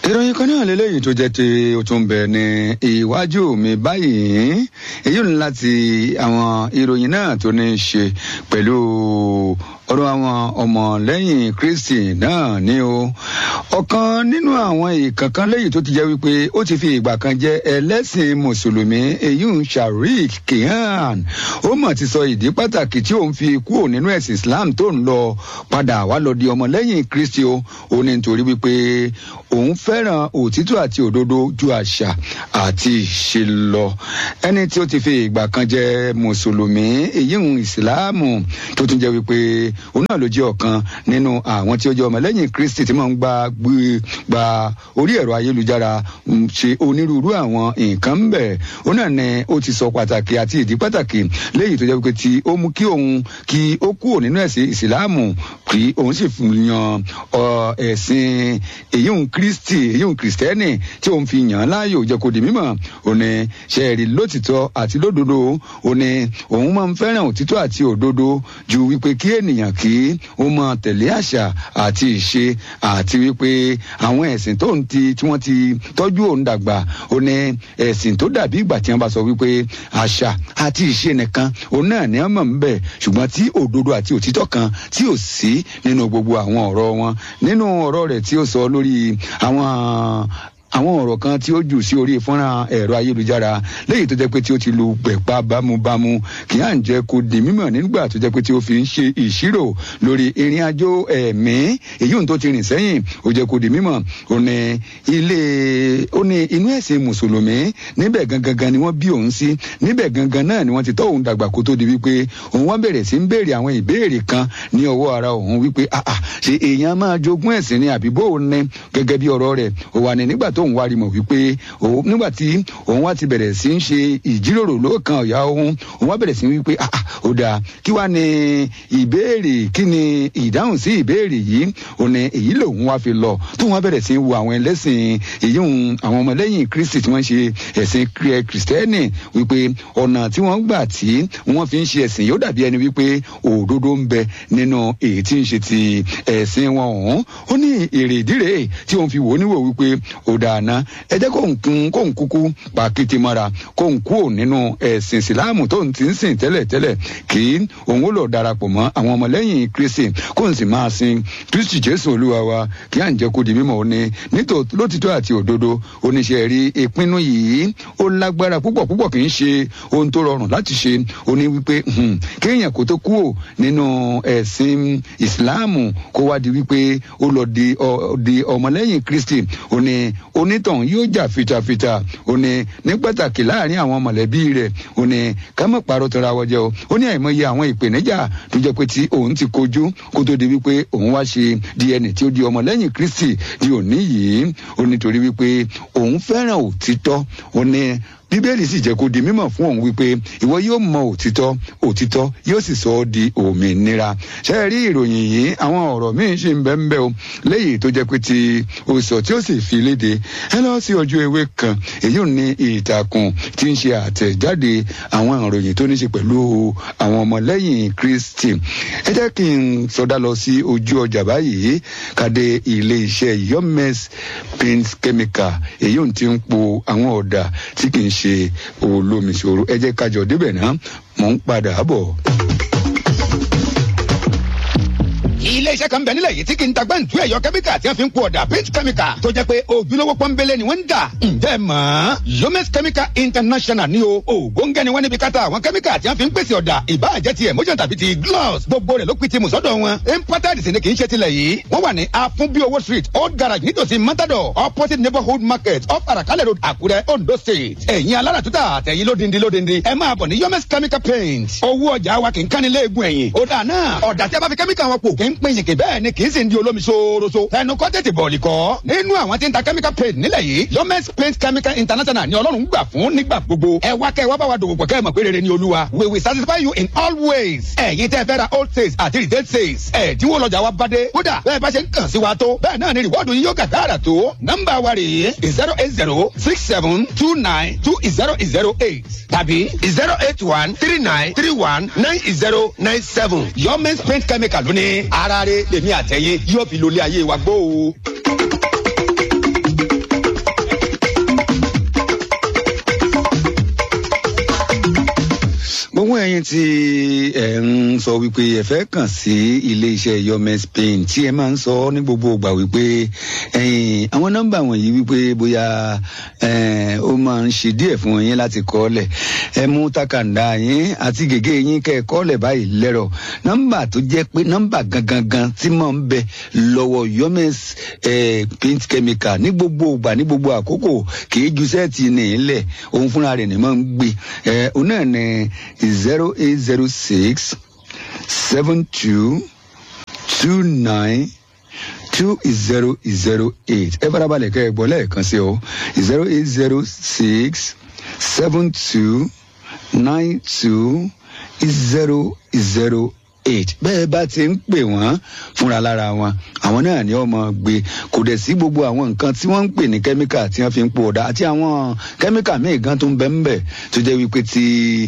ìròyìn kan náà lélẹ́yìn tó jẹ́ ti ó tún bẹ̀ ní iwájú mi báyìí èyí ni láti àwọn ìròyìn náà tó ní í ṣe pẹ̀lú ọ̀rọ̀ àwọn ọmọlẹ́yìn kristi náà ni o ọ̀kan nínú àwọn ìkankan lẹ́yìn tó ti jẹ́ wípé ó ti fi ìgbà kan jẹ́ ẹlẹ́sìn mùsùlùmí èyí ń sharik kihan ó mọ̀ ti sọ ìdí pàtàkì tí òun fi kúrò nínú ẹ̀sìn islam tó ń lọ padà wá lọ di ọmọlẹ́yìn kristi o ó ní nítorí wípé òun fẹ́ràn òtítọ́ àti òdodo ju àṣà àti ìṣe lọ ẹni tí ó ti fi ìgbà kan jẹ́ mùsùlùmí èyí ń ìsìláàmù tó tún jẹ́ wípé òun náà ló jẹ́ ọ̀kan nínú àwọn tí ó jẹ́ ọmọlẹ́yìn kristi tí máa ń gba gba orí ẹ̀rọ ayélujára ṣe onírúurú àwọn nǹkan ń bẹ̀ òun náà ni ó ti sọ pàtàkì àti ìdí pàtàkì léyìí tó jẹ́ wípé tí ó mú kí òun kí ó kúrò nínú ẹ̀sìn ìsìláàmù kí òun sì yan ẹ̀sìn èyí ń kristi èyí ń kristẹni tí òun fi yàn án láàyò jẹ́ kó di mímọ̀ òun ni ṣẹ́ẹ̀rì lótìtọ́ àti lódodo òun ni òun máa ń fẹ́ràn òtítọ́ àti òdodo ju wípé kí ènìyàn kí ó máa tẹ̀lé àṣà àti ìṣe àti wípé àwọn ẹ̀sìn tó ń ti tí wọ́n ti tọ́jú òun dàgbà òun ni ẹ̀sìn tó dàbí ìgbà tí wọ́n bá sọ wípé àṣà àti ìṣe nìkan òun náà ní ọmọ ń bẹ̀ ṣùgbọ́n tí òdodo àti òtítọ́ kan tí ò sí nínú gbogbo àwọn ọ̀rọ̀ wọn nínú ọ̀rọ̀ rẹ̀ tí ó sọ lórí àwọn àwọn ọ̀rọ̀ kan tí ó jù sí orí fọ́nrán ẹ̀rọ ayélujára léyìí tó jẹ́ pé tí ó ti lu pẹ̀pá bámúbámú kì í à ń jẹ́ kó di mímọ̀ nígbà tó jẹ́ pé tí ó fi ń ṣe ìṣirò lórí ìrìn àjò ẹ̀mí èyí ohun tó ti rìn sẹ́yìn ó jẹ́ kó di mímọ̀ ó ní ilé ó ní inú ẹ̀sìn mùsùlùmí níbẹ̀ gangan ni wọ́n bí òun sí níbẹ̀ gangan náà ni wọ́n ti tọ́ òun dàgbà kó tó di wípé òun wá bẹ̀rẹ̀ sí ń béèrè àwọn ìbéèrè kan ní ọwọ́ ara òun wípé àà ṣe èèyàn máa jogún ẹ̀sìn ni àbí bó o ní gẹ́gẹ́ bí ọ̀rọ̀ rẹ̀ ó wà ní nígbà tó tóun wá rí mọ̀ wípé nígbà tí òun wá ti bẹ̀rẹ̀ sí ń ṣe ìjíròrò lóòkan ọ̀yà òun òun wá bẹ̀rẹ̀ sí wípé ah ó dáa kí wá ní ìbéèrè kí ni ìdáhùn sí ìbéèrè yìí ò ní èyí lòun wá fi lọ tóun wá bẹ̀rẹ̀ sí wo àwọn ẹlẹ́sìn èyí òun àwọn ọmọlẹ́yìn kristi tí wọ́n ṣe ẹ̀sìn kìrìsìtẹ́nì wípé ọ̀nà tí wọ́n gbà tí wọ́n fi ń ṣe ẹ̀sìn yóò dàbí ẹni wípé òdodo ń bẹ nínú èyí tí ń ṣe ti ẹ̀sìn wọn ọ̀hún ó ní èrè ìdírè tí òun fi wò ó níwò wípé ó dáa àná ẹ jẹ́ kó nkún kó nkúkú pàkìtì mọ́ra kó nkú ò nínú ẹ̀sìn ìsìláàmù tó ń ti ń sìn tẹ́lẹ̀tẹ́lẹ̀ kí òun ó lọ darapọ̀ mọ́ àwọn ọmọlẹ́yìn kristi kó n sì máa sin kristi jésù olúwa wa kí à ń jẹ́ kó di mímọ́ òní nítòótọ́ lótìtọ́ àti òdodo oníṣẹ́ rí ìpinnu yìí ó lágbára púpọ̀ púpọ̀ kì í ṣe ohun tó rọrùn láti ṣe ó ní wípé kéèyàn kó tó kú ò nínú ẹ̀sìn ìsìláàmù kó wá di wípé ó lọ di ọmọlẹ́yìn kristi ó ní onítọ̀hún yóò jà fitafita ó ní ní pàtàkì láàrin àwọn mọ̀lẹ́bí rẹ̀ ó ní ká má parọ́ tọ́ra wọ́jẹ́ o ó ní àìmọye àwọn ìpèníjà tó jẹ́ pé tí òun ti kojú kó tó di wípé òun wá ṣe di ẹni tí ó di ọmọlẹ́yìn kristi di òní yìí ó nítorí wípé òun fẹ́ràn òtítọ́ ó ní bíbélì sì jẹ́ kó di mímọ̀ fún òun wípé ìwọ yóò mọ òtítọ́ òtítọ́ yóò sì sọ ọ́ di òmìnira ṣe rí ìròyìn yìí àwọn ọ̀rọ̀ míín ṣì ń bẹ́ ń bẹ́ o léyìí tó jẹ́ pé ti òsọ̀ tí ó sì fi léde ẹ lọ sí ọjọ́ ewé kan èyí ní ìtàkùn tí ń ṣe àtẹ̀jáde àwọn ìròyìn tó ní ṣe pẹ̀lú àwọn ọmọlẹ́yìn kristi ẹ jẹ́ kí n sọdá lọ sí ojú ọjà báyìí kàdé ilé iṣẹ́ yomes paint chemical èyí ti ń po àwọn ọ̀dà tí kì í ṣe olómi ṣòro ẹ jẹ́ kájọ débẹ̀ náà mò ń padà bọ̀ ilé iṣẹ́ kan bẹ̀ nílẹ̀ yìí tí kì í ta gbẹ́ǹtú ẹ̀yọ kẹ́míkà tí wọ́n fi ń po ọ̀dà paint chemical tó jẹ́ pé ojúlówó pọ́nbélé ni wọ́n ń dà. ǹjẹ́ mọ̀ yomes chemical international ni o ògóńgẹ́ ni wọ́n níbi káta àwọn kẹ́míkà tí wọ́n fi ń pèsè ọ̀dà ìbáàjẹ́ ti emotion tàbí ti gloss gbogbo rẹ̀ ló pin ti mùsọ́dọ̀ wọn. imported sì ni kì í ṣe tilẹ̀ yìí wọ́n wà ní afunbiowo street old garage nítòsí matador opposite neighborhood market off arakalẹ̀ road àkúrẹ́ ondo state. ẹ̀yin alára tuta àtẹ̀yin lódindi lódindi ẹ máa bọ̀ ní yomes chemical paint. owó ọjà wa kì í kánilé-egun ẹ̀yìn. ó dà náà ọ̀dà tí a bá fi kẹ́míkà wọn pò kì í pín yìnkì bẹ́ẹ̀ ni kì í sì ń di olómi ṣooroṣo. ẹnu kọ́ tètè bọ̀ọ̀lì kọ́. nínú àwọn tí ń ta chemical paint nílẹ̀ yìí yomes paint chemical international ni ọlọ́run gbà fún nígbà gbogbo. ẹ wá kẹ́ ẹ wá bá wa dòwò pọ̀ kẹ́ ẹ mọ̀ pé rere ni olúwa. we will satisfy you in all ways. ẹ̀yin tẹ́ fẹ́ ra old sales àti retail sales. ẹ̀dínwó lọ́jà wa bá dé. kódà bẹ́ẹ̀ bá ṣe ń kàn sí wa tó. bẹ́ẹ̀ náà ni rìwọ́ọ̀dù yín yóò gàgàrà tó. nọ́mbà wa rèé zero eight zero six seven two nine two zero zero eight tàbí zero eight one three nine three one nine zero nine seven. yomes paint chemical lóní ara rẹ̀ lèmi àtẹ̀yìn yóò fi lólé ayé wa gbó o. gbogbo ẹyin tí ẹ ń sọ wípé ẹ fẹ́ kàn sí iléeṣẹ́ yomes paint tí ẹ máa ń sọ ní gbogbo ìgbà wípé ẹyin àwọn nọ́mbà wọ̀nyí wípé bóyá ó máa ń ṣe díẹ̀ fún yín láti kọ́lẹ̀ ẹ mú takàndá yín àti gègé yín kẹ́ ẹ kọ́lẹ̀ báyìí lẹ́rọ̀ nọ́mbà tó jẹ́ pé nọ́mbà gangan tí mò ń bẹ lọ́wọ́ yomes paint chemical ní gbogbo ìgbà ní gbogbo àkókò kì í ju sẹ́ẹ̀tì ní ilẹ̀ òun fúnra rẹ̀ ní máa ń gbé ẹ òun náà ní zero eight zero six seven two two nine two zero zero eight ẹ farabalẹ̀ kẹ́ ẹ gbọ́ lẹ́ẹ̀kan sí o zero eight zero six seven two nine two zero zero eight bẹ́ẹ̀ bá ti ń pè wọ́n fúnra lára wọn àwọn náà ni ọmọ gbé kò dẹ̀ sí gbogbo àwọn nǹkan tí wọ́n ń pè ní kẹ́míkà tí wọ́n fi ń po ọ̀dà àti àwọn kẹ́míkà míì gan tó ń bẹ́ ń bẹ̀ tó jẹ́ wípé tí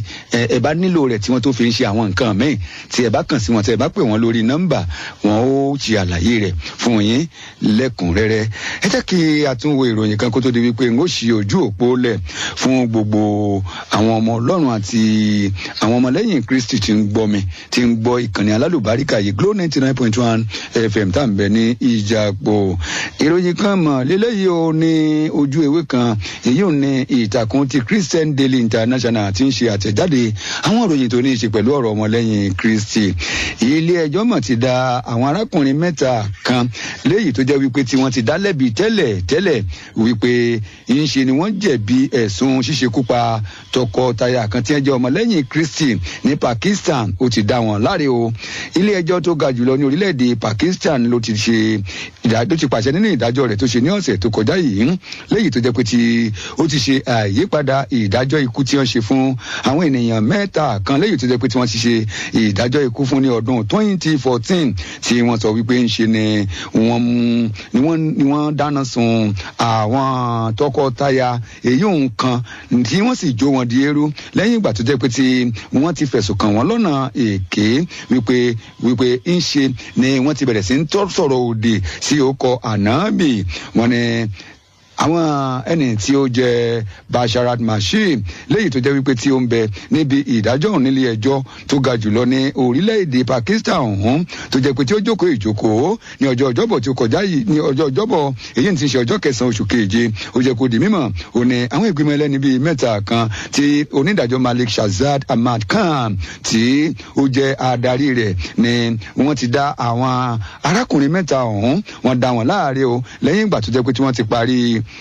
ẹ bá nílò rẹ̀ tí wọ́n tó fi ń ṣe àwọn nǹkan míì tí ẹ bá kàn sí wọn tí ẹ bá pè wọ́n lórí nọ́mbà wọn ó ṣe àlàyé rẹ̀ fún yín lẹ́kùnrẹ́rẹ́ ẹ jẹ́ kí a tún wo ìròyìn kan kó tó di wípé n ó ṣí ojú òpó lẹ̀ fún gbogbo àwọn ọmọ ọlọ́run àti àwọn ọmọlẹ́yìn kristi tí ń gbọ́ mi tí ń gbọ́ ìkànnì alálùbáríkà yìí glo ninety nine point one fm tá à ń bẹ ní ìjàpọ̀ ìròyìn kan mọ̀ lélẹ́yìí o ní ojú ewé kan èyí ò ní ìtàkùn ti christian daily international ti ń ṣe àtẹ̀jáde àwọn ìròyìn tó ní í ṣe pẹ̀lú ọ̀rọ̀ ọmọlẹ́yìn kristi ilé ẹjọ́ mọ̀ ti da àwọn arákùnrin mẹ́ta kan léyìí tó jẹ́ wípé tí wọ́n ti dá lẹ́bi tẹ́lẹ̀ tẹ́lẹ̀ wípé ń ṣe ni wọ́n jẹ̀bi ẹ̀sùn ṣíṣekúpa tọkọtaya kan tí wọ́n jẹ́ ọmọlẹ́yìn kristi ní pakistan ó ti dá wọn láre o ilé ẹjọ́ tó ga jùlọ ní orílẹ̀-èdè pakistan ló ti ṣe ìdájọ́ ti pàṣẹ nínú ìdájọ́ rẹ̀ tó ṣe ní ọ̀sẹ̀ tó kọjá yìí léyìí tó jẹ́ pé tí ó ti ṣe àyípadà ìdájọ́ ikú tí wọ́n ṣe fún àwọn ènìyàn mẹ́ta kan léyìí tó jẹ́ pé tí wọ́n ti ṣe ìdájọ́ ikú fún ní ọdún twenty fourteen tí wọ́n sọ wípé ń ṣe ni wọ́n mú ni wọ́n ni wọ́n dáná sun àwọn tọkọtaya èyí òun kan tí wọ́n sì jó wọn di eérú lẹ́yìn ìgbà tó jẹ́ pé tí wọ́n ti fẹ̀sùn kàn wọ́n lọ́nà èké wípé wípé ń ṣe ni wọ́n ti bẹ̀rẹ̀ sí ń tọ́ sọ̀rọ̀ òdì sí ọkọ̀ ànábì wọn ni àwọn ẹni tí ó jẹ basharat mashim léyìí tó jẹ wípé tí ó ń bẹ níbi ìdájọ́ òun nílé ẹjọ́ tó ga jùlọ ní orílẹ̀-èdè pakistan ọ̀hún tó jẹ pé tí ó jókòó ìjókòó ní ọjọ́ ọjọ́bọ̀ tí ó kọjá yìí ní ọjọ́ ọjọ́bọ̀ èyí ti ṣe ọjọ́ kẹsàn-án oṣù keje ó jẹ kó di mímọ̀ ó ní àwọn ìgbìmọ̀ ẹlẹ́ni bíi mẹ́ta kan tí onídàájọ́ malik shazad ahmad khan tí ó jẹ adarí rẹ̀ ni wọ́n ti dá àwọn arákùnrin mẹ́ta ọ̀hún wọ́n dá wọn láàárẹ̀ o lẹ́yìn ìgbà tó jẹ́ pé tí wọ́n ti parí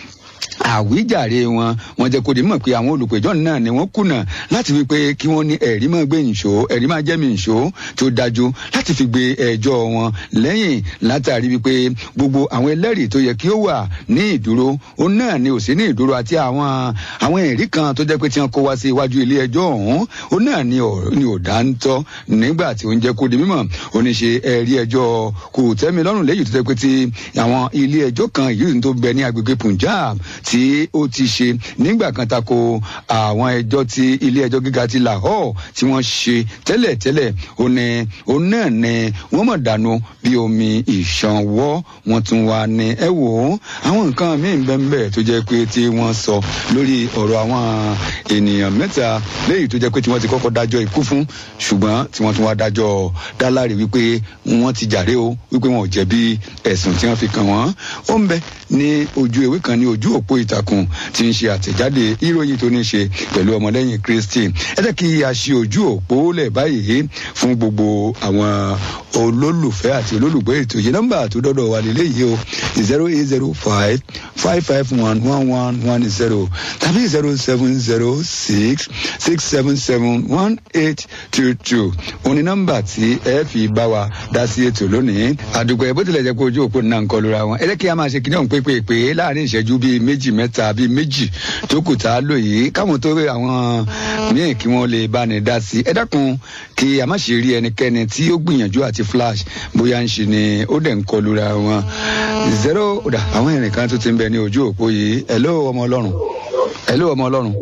àwíjàre wọn wọn jẹ kó di mọ pé àwọn olùpẹjọ náà ni wọn kùnà láti wí pé kí wọn ní ẹrí máa gbé nìṣó ẹrí máa jẹ mi nìṣó tó dájú láti fi gbé ẹjọ wọn lẹyìn látàrí wípé gbogbo àwọn ẹlẹrìí tó yẹ kí ó wà ní ìdúró ó náà ni ò sí ní ìdúró àti àwọn àwọn ẹrí kan tó jẹ pé tí wọn kó wá sí iwájú ilé ẹjọ ọhún ó náà ni ò dá ń tọ nígbà tí ó ń jẹ kó di mímọ oníṣe ẹrí ẹjọ kò tẹ́mi lọ́rùn lẹ́yìn tó jẹ pé ti àwọn ilé ẹjọ kan yìí tó bẹ ní agbègbè punjab tí ó ti ṣe nígbà kan tako àwọn ẹjọ́ tí ilé ẹjọ́ gíga ti lahore tí wọ́n ṣe tẹ́lẹ̀tẹ́lẹ̀ ó ní ó náà ní wọ́n mọ̀ dànù bí omi ìṣanwọ́ wọn tún wà ní ẹ wò ó àwọn nǹkan míì bẹ́ẹ̀ tó jẹ́ pé tí wọ́n sọ lórí ọ̀rọ̀ àwọn ènìyàn mẹ́ta léyìí tó jẹ́ pé tí wọ́n ti kọ́kọ́ dájọ́ ikú fún ṣùgbọ́n tí wọ́n tún wá dájọ́ dáláre wípé wọ́n ti jàre o wípé wọn ò jẹ̀bi ẹ̀sùn tí wọ́n fi kàn wọ́n ó ń bẹ ní ojú ewé kan ní ojú òpó ìtàkùn tí ń ṣe àtẹ̀jáde ìròyìn tó ní ṣe pẹ̀lú ọmọlẹ́yìn kristi ẹ jẹ́ kí a ṣe ojú òpó lẹ̀ báyìí fún gbogbo àwọn olólùfẹ́ àti olólùgbé ètò yìí nọ́mbà tó dọ́dọ̀ wà lélẹ́ yìí o zero eight zero five five five one one one one zero tàbí zero seven zero six six seven seven one eight two two òní nọ́mbà tí ẹ fi bá wa dá sí ètò lónìí àdùgbò ẹ bó tilẹ̀ jẹ́ pé ojú òpó náà ń kọlu ra wọn ẹ jẹ́ kí a máa ṣe kíní ọ̀hún pépèpé láàrin ìṣẹ́jú bíi méjì mẹ́ta bíi méjì tó kù tá a lò yìí káwọn tó rí àwọn míì kí wọ́n lè bá ní dá sí ẹ dákun kí a má ṣe rí ẹnikẹ́ni tí ó gbìyànjú àti flash bóyá ń ṣe ni ó dẹ̀ ń kọlu ra wọn zero ọ̀dà àwọn ìrìn kan tó ti ń bẹ ní ojú òpó yìí hello ọmọ ọlọ́run hello ọmọ ọlọ́run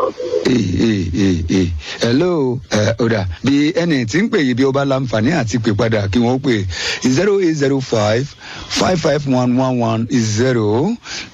hello ọ̀dà bí ẹni tí ń pè yìí bí ó bá láǹfààní àti pè padà kí wọ́n pè zero eight zero five five five one one one zero